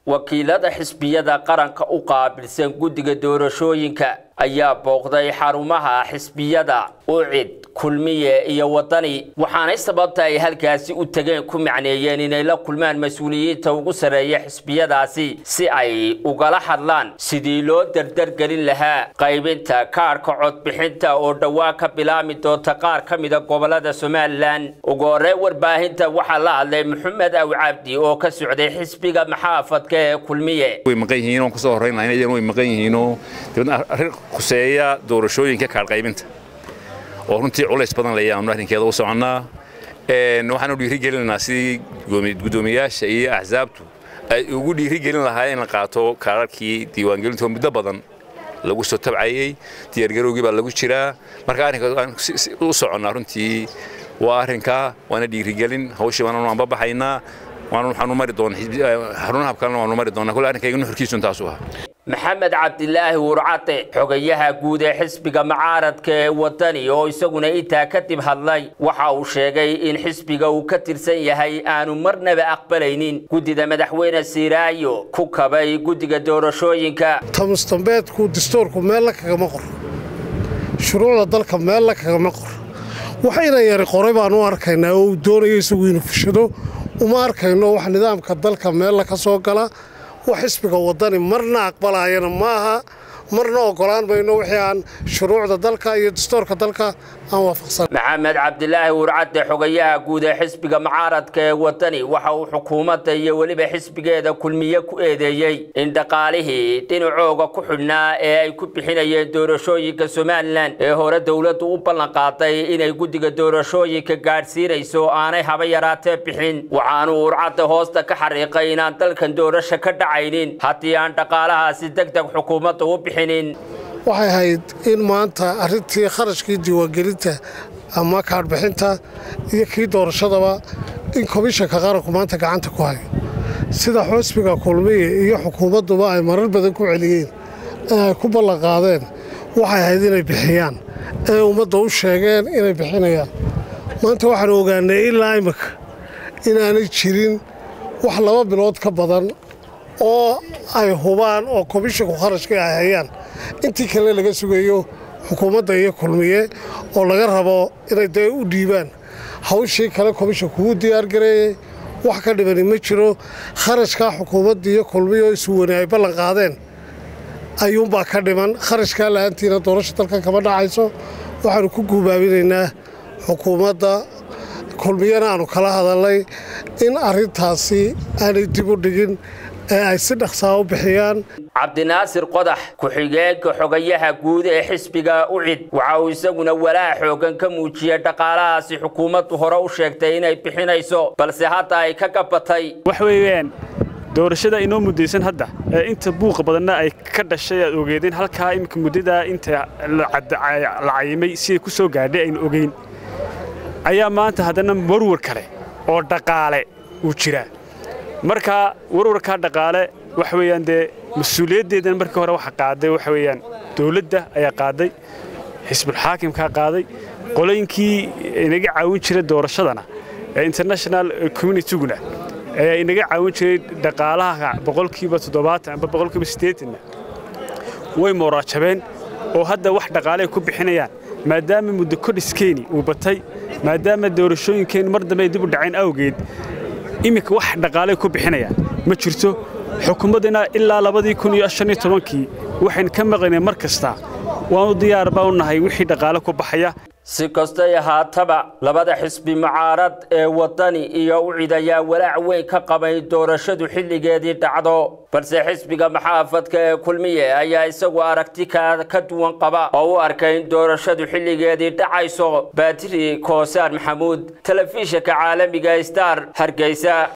wakiilada xisbiyada qaranka u qaabilsan guddiga doorashooyinka ayaa booqday xarumaha xisbiyada ucid kulmiye iyo wadani waxaanay sababta ay halkaasi u tageen ku macneeyeen inay la kulmaan mas-uuliyiinta ugu sarreeya xisbiyadaasi si ay ugala hadlaan sidii loo dardargelin lahaa qaybinta kaadhka codbixinta oo dhowaan ka bilaami doonta qaar ka mida gobolada somalilan ugu horey warbaahinta waxaa la hadlay maxamed aw cabdi oo ka socday xisbiga maxaafadka ee kulmiye way maqan yihiin oon kusoo horreynaa inay way maqan yihiinoo dibadna arrin khuseeya doorashooyinka kaadh qaybinta oo runtii culays badan layaanu arrinkeeda u soconnaa waxaanu dhiirigelinaynaa sidii guddoomiyaasha iyo axsaabtu ay ugu dhiirigelin lahaayeen in la qaato kaararkii diiwaangelinta oo muddo badan lagu soo tabcayey diyaargarowgii baa lagu jiraa marka arrinka u soconnaa runtii waa arrinkaa waana dhiirigelin hawshii waananu anbabaxaynaa waxaanu mari doonaa xarunaha kalena waanu mari doonaa kule arrinkayga nuxurkiisu intaasu ah maxamed cabdilaahi wurcate xogayaha guud ee xisbiga mucaaradka ee wadani oo isaguna intaa kadib hadlay waxa uu sheegay in xisbiga uu ka tirsan yahay aanu marnaba aqbalaynin guddida madaxweyne siiraayo ku kabay guddiga doorashooyinka tamustambeedku dastuurku meella kagama qor shuruucda dalka meella kagama qor waxayna yari qoray baan u arkaynaa oo uu doonayo isagu inuu fushado uma arkayno wax nidaamka dalka meella ka soo gala wax xisbiga wadani marna aqbalaayana maaha marna ogolaan mayno wixii aan shuruucda dalka iyo dastuurka dalka aan waafaqsan maxamed cabdilaahi wurcadde xogayaha guud ee xisbiga mucaaradka ee wadani waxa uu xukuumadda iyo weliba xisbigeeda kulmiye ku eedeeyey in dhaqaalihii dhinacooga ku xidhnaa ee ay ku bixinayeen doorashooyinka somalilan ee hore dowladdu u ballanqaaday inay guddiga doorashooyinka gaadhsiinayso aanay haba yaraatee bixin waxaanuu wurcadde hoosta ka xariiqay inaan dalkan doorasho ka dhacaynin haddii aan dhaqaalahaasi deg deg xukuumadda u bixinin waxay ahayd in maanta arrintii kharashkii diiwaangelinta ama kaadhbixinta iyo kii doorashadaba in komishanka qaranku maanta gacanta ku hayo sida xusbiga kulmiye iyo xukuumadduba ay marar badan ku celiyeen ee ay ku ballanqaadeen waxay ahayd inay bixiyaan ee ummadda u sheegeen inay bixinayaan maanta waxaanu ogaanay ilaa imika inaanay jirin wax laba bilood ka badan oo ay hubaan oo komishanku kharashkii ay hayaan intii kale laga sugayo xukuumadda iyo kulmiye oo laga rabo inay dee u dhiibaan hawshii kale komishanku wuu diyaargareeyey wax ka dhibani ma jiro kharashkaa xukuumadda iyo kulmiye oo isuwani ay ballan qaadeen ayuunbaa ka dhiman kharashkaa la'aantiina doorasha dalkan kama dhacayso waxaanu ku guubaabinaynaa xukuumadda kulmiyana aanu kala hadalnay in arrintaasi aanay dib u dhigin ee ay si dhaqsaa u bixiyaan cabdinaasir qodax ku-xigeenka xogayaha guud ee xisbiga ucid waxa uu isaguna walaac xoogan ka muujiyey dhaqaalahaasi xukuumaddu hore u sheegtay inay bixinayso balse hadda ay ka gabatay wax weeyaan doorashada inoo muddaysan hadda ee inta buuqa badanna ay ka dhashay aad ogeedeen halkaa iminka muddadaa inta la cayimay siday ku soo gaadhay aynu ogeyn ayaa maanta haddana warwar kale oo dhaqaale uu jiraa marka warwarkaa dhaqaale waxa weeyaan dee mas-uuliyaddeedan markii hore waxa qaaday waxa weeyaan dawladda ayaa qaaday xisbulxaakimkaa qaaday qolooyinkii inaga caawin jiray doorashadana ee international communityguna ayaa inaga caawin jiray dhaqaalaha boqolkiiba toddobaatan amba boqolkiiba siddeetanna way mooraajabeen oo hadda wax dhaqaale ay ku bixinayaan maadaama muddo kodhiskeeni uu batay maadaama doorashooyinkeennu mar dambe ay dib u dhaceen awgeed iminka wax dhaqaaley ku bixinayaan ma jirto xukuumaddina ilaa labadii kun iyo shan iyo tobankii waxaynu ka maqlaynay mar kasta waanu diyaar baa u nahay wixii dhaqaale ku baxaya si kastay ahaataba labada xisbi mucaarad ee wadani iyo ucid ayaa walaac weyn ka qabay doorashadu xilligeedii dhacdo balse xisbiga maxaafadka ee kulmiye ayaa isagu aragti ka duwan qaba oo u arkay in doorashadu xilligeedii dhacayso baatiri koosaar maxamuud telefishinka caalamiga star hargeysa